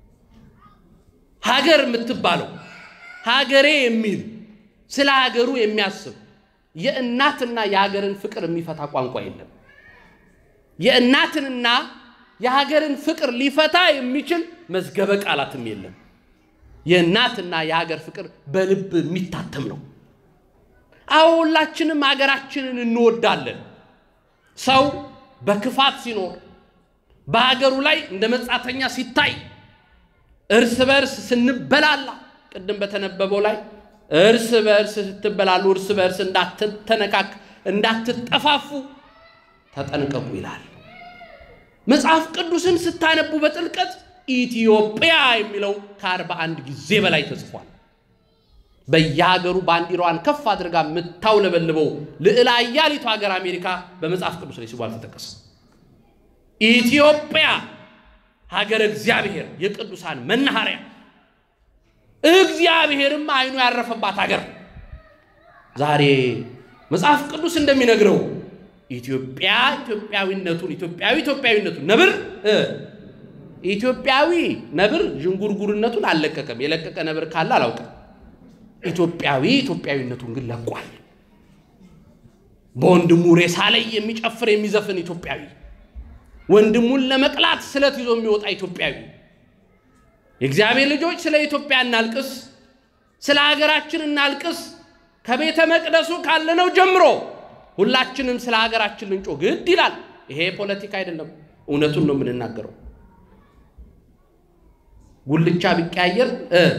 ሀገር የምትባለው ሀገሬ የሚል ስለ ሀገሩ የሚያስብ የእናትና የሀገርን ፍቅር የሚፈታ ቋንቋ የለም። የእናትንና የሀገርን ፍቅር ሊፈታ የሚችል መዝገበ ቃላትም የለም። የእናትና የሀገር ፍቅር በልብ የሚታተም ነው። አዎ ሁላችንም ሀገራችንን እንወዳለን። ሰው በክፋት ሲኖር በሀገሩ ላይ እንደ መጻተኛ ሲታይ እርስ በርስ ስንበላላ ቅድም በተነበበው ላይ እርስ በርስ ስትበላሉ እርስ በርስ እንዳትተነካክ እንዳትጠፋፉ ተጠንቀቁ ይላል። መጽሐፍ ቅዱስን ስታነቡ በጥልቀት ኢትዮጵያ የሚለው ከአርባ አንድ ጊዜ በላይ ተጽፏል። በየሀገሩ ባንዲራዋን ከፍ አድርጋ የምታውለበልበው ልዕለ አያሊቱ ሀገር አሜሪካ በመጽሐፍ ቅዱስ ላይ ስሙ አልተጠቀሰም። ኢትዮጵያ ሀገር እግዚአብሔር የቅዱሳን መናኸሪያ እግዚአብሔርም አይኑ ያረፈባት ሀገር ዛሬ መጽሐፍ ቅዱስ እንደሚነግረው ኢትዮጵያ ኢትዮጵያዊነቱን ኢትዮጵያዊ ኢትዮጵያዊነቱን ነብር ኢትዮጵያዊ ነብር ዥንጉርጉርነቱን አልለቀቀም። የለቀቀ ነብር ካለ አላውቅም። ኢትዮጵያዊ ኢትዮጵያዊነቱን ግን ለቋል። በወንድሙ ሬሳ ላይ የሚጨፍር የሚዘፍን ኢትዮጵያዊ፣ ወንድሙን ለመቅላት ስለት ይዞ የሚወጣ ኢትዮጵያዊ። የእግዚአብሔር ልጆች ስለ ኢትዮጵያ እናልቅስ፣ ስለ ሀገራችን እናልቅስ። ከቤተ መቅደሱ ካለነው ጀምሮ ሁላችንም ስለ ሀገራችን ልንጮ ግድ ይላል። ይሄ ፖለቲካ አይደለም፣ እውነቱን ነው የምንናገረው። ጉልቻ ቢቀያየር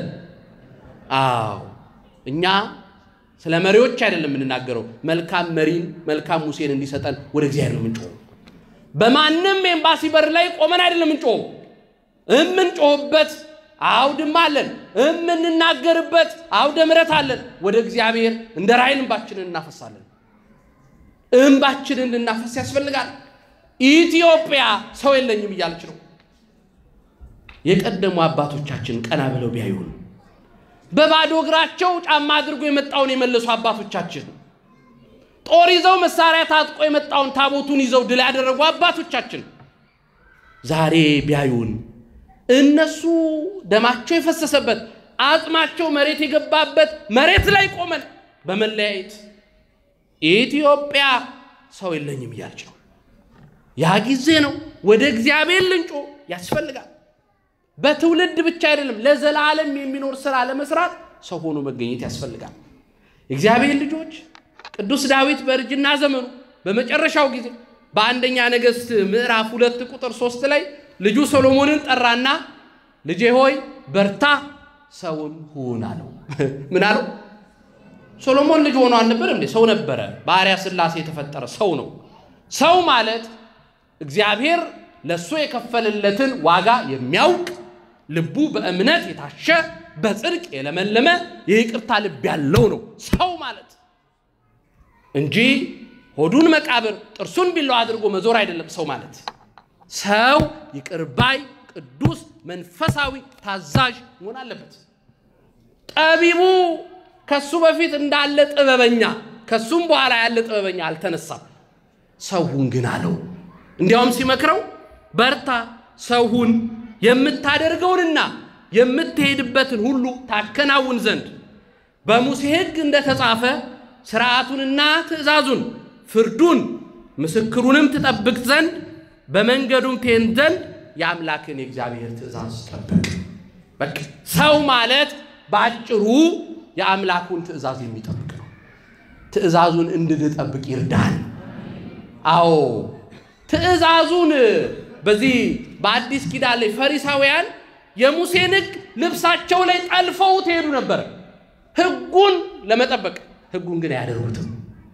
አዎ እኛ ስለ መሪዎች አይደለም የምንናገረው። መልካም መሪን መልካም ሙሴን እንዲሰጠን ወደ እግዚአብሔር ነው የምንጮኸው። በማንም ኤምባሲ በር ላይ ቆመን አይደለም የምንጮኸው። የምንጮህበት አውድማ አለን፣ የምንናገርበት አውደ ምሕረት አለን። ወደ እግዚአብሔር እንደ ራእይን እንባችንን እናፈሳለን። እንባችንን ልናፈስ ያስፈልጋል። ኢትዮጵያ ሰው የለኝም እያለች ነው። የቀደሙ አባቶቻችን ቀና ብለው ቢያዩን በባዶ እግራቸው ጫማ አድርጎ የመጣውን የመለሱ አባቶቻችን ጦር ይዘው መሳሪያ ታጥቆ የመጣውን ታቦቱን ይዘው ድል ያደረጉ አባቶቻችን ዛሬ ቢያዩን እነሱ ደማቸው የፈሰሰበት አጽማቸው መሬት የገባበት መሬት ላይ ቆመን በመለያየት ኢትዮጵያ ሰው የለኝም እያለች ነው። ያ ጊዜ ነው ወደ እግዚአብሔር ልንጮ ያስፈልጋል። በትውልድ ብቻ አይደለም፣ ለዘላለም የሚኖር ስራ ለመስራት ሰው ሆኖ መገኘት ያስፈልጋል። የእግዚአብሔር ልጆች ቅዱስ ዳዊት በእርጅና ዘመኑ በመጨረሻው ጊዜ በአንደኛ ነገሥት ምዕራፍ ሁለት ቁጥር ሶስት ላይ ልጁ ሰሎሞንን ጠራና ልጄ ሆይ በርታ፣ ሰውም ሁን አለው። ምን አለው? ሶሎሞን ልጅ ሆኖ አልነበር እንዴ? ሰው ነበረ። በአርያ ሥላሴ የተፈጠረ ሰው ነው። ሰው ማለት እግዚአብሔር ለእሱ የከፈለለትን ዋጋ የሚያውቅ ልቡ በእምነት የታሸ በጽድቅ የለመለመ የይቅርታ ልብ ያለው ነው ሰው ማለት እንጂ ሆዱን መቃብር ጥርሱን ቢላዋ አድርጎ መዞር አይደለም ሰው ማለት። ሰው ይቅር ባይ፣ ቅዱስ፣ መንፈሳዊ፣ ታዛዥ መሆን አለበት። ጠቢቡ ከሱ በፊት እንዳለ ጥበበኛ ከሱም በኋላ ያለ ጥበበኛ አልተነሳም። ሰውሁን ግን አለው። እንዲያውም ሲመክረው በርታ፣ ሰውሁን የምታደርገውንና የምትሄድበትን ሁሉ ታከናውን ዘንድ በሙሴ ሕግ እንደተጻፈ ሥርዓቱንና ትእዛዙን፣ ፍርዱን፣ ምስክሩንም ትጠብቅ ዘንድ በመንገዱም ትሄድ ዘንድ የአምላክን የእግዚአብሔር ትእዛዝ ጠብቅ። በቃ ሰው ማለት በአጭሩ የአምላኩን ትእዛዝ የሚጠብቅ ነው። ትእዛዙን እንድንጠብቅ ይርዳል። አዎ ትእዛዙን በዚህ በአዲስ ኪዳን ላይ ፈሪሳውያን የሙሴን ሕግ ልብሳቸው ላይ ጠልፈው ትሄዱ ነበር፣ ሕጉን ለመጠበቅ። ሕጉን ግን አያደርጉትም።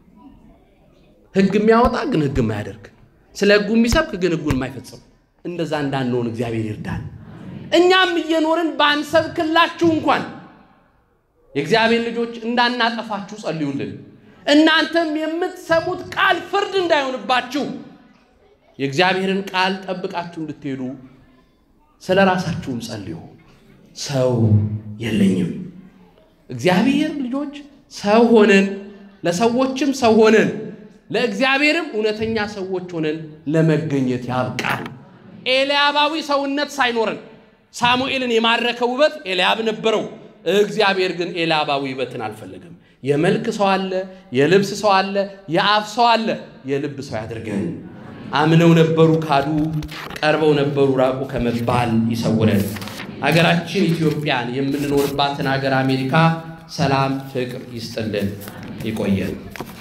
ሕግ የሚያወጣ ግን ሕግ የማያደርግ ስለ ሕጉ የሚሰብክ ግን ሕጉን የማይፈጽም እንደዛ እንዳንሆን እግዚአብሔር ይርዳል። እኛም እየኖርን ባንሰብክላችሁ እንኳን የእግዚአብሔር ልጆች እንዳናጠፋችሁ ጸልዩልን። እናንተም የምትሰሙት ቃል ፍርድ እንዳይሆንባችሁ የእግዚአብሔርን ቃል ጠብቃችሁ እንድትሄዱ ስለ ራሳችሁም ጸልዩ። ሰው የለኝም። እግዚአብሔር ልጆች ሰው ሆነን ለሰዎችም ሰው ሆነን ለእግዚአብሔርም እውነተኛ ሰዎች ሆነን ለመገኘት ያብቃል። ኤልያባዊ ሰውነት ሳይኖረን ሳሙኤልን የማረከ ውበት ኤልያብ ነበረው። እግዚአብሔር ግን ኤልያባዊ ውበትን አልፈለገም። የመልክ ሰው አለ፣ የልብስ ሰው አለ፣ የአፍ ሰው አለ። የልብ ሰው ያድርገን። አምነው ነበሩ ካዱ፣ ቀርበው ነበሩ ራቁ ከመባል ይሰውረን። አገራችን ኢትዮጵያን የምንኖርባትን ሀገር አሜሪካ ሰላም፣ ፍቅር ይስጥልን። ይቆየን።